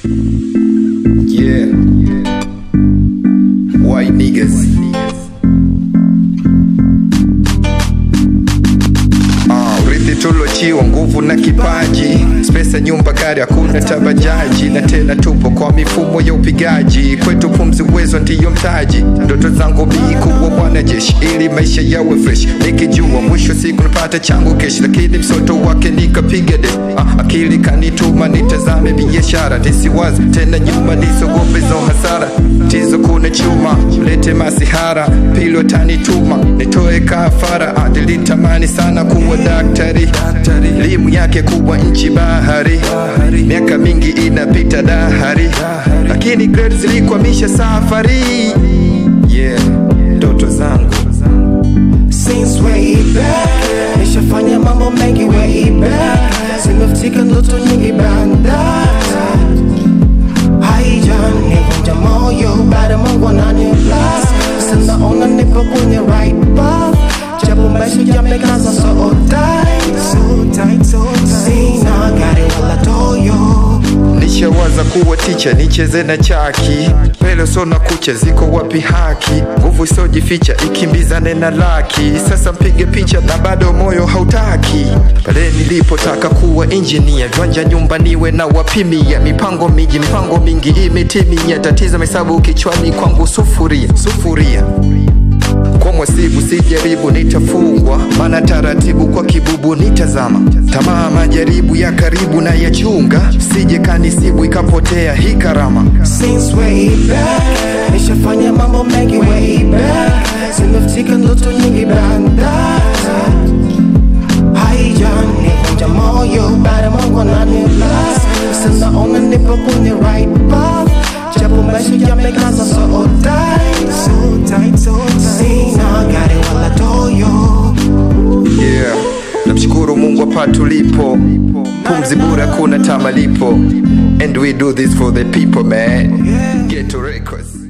Yeah. White niggas. Ah, urithi tulochiwa nguvu na kipaji spesa nyumba gari hakuna tabajaji na tena tupo kwa mifumo ya upigaji kwetu pumzi uwezo ndiyo mtaji ndoto zangu bii kuwa mwanajeshi ili maisha yawe fresh nikijua mwisho siku napata changu keshi lakini msoto wake nikapiga de ah, akili kanituma nitazame biashara nisiwazi tena nyuma nisogope zo hasara tizo kuna chuma lete masihara pili watanituma nitoe kafara adilitamani sana kuwa daktari elimu yake kubwa nchi bahari miaka mingi inapita dahari lakini grade zilikwamisha safari yeah ndoto zangu Since way back Nishafanya mambo mengi way back Zimefutika ndoto nyingi banda Haijanivunja moyo bado Mungu ananibless Sasa naona nipo kwenye right path Japo maisha yamekaza so tight So tight, so tight Sina gari wala toyo nishawaza kuwa ticha nicheze na chaki pele sona kucha ziko wapi haki nguvu isiojificha ikimbizane na laki sasa mpige picha na bado moyo hautaki pale nilipotaka kuwa injinia viwanja nyumba niwe na wapimia mipango miji mipango mingi imetimia tatizo mesabu kichwani kwangu sufuria sufuria kwa mwasibu sijaribu nitafungwa maana taratibu kwa kibubu nitazama tamaa majaribu ya karibu na ya chunga sije kanisibu ikapotea hii karama Since way back Nishafanya mambo mengi way back Zimefutika ndoto nyingi banda Haijanivunja moyo bado Mungu ananibless Sasa naona nipo kwenye right path Japo maisha yamekaza so tight So tight, so tight Sina gari wala toyo yeah namshukuru mungu hapa tulipo pumzi bure hakuna tamalipo and we do this for the people man get to records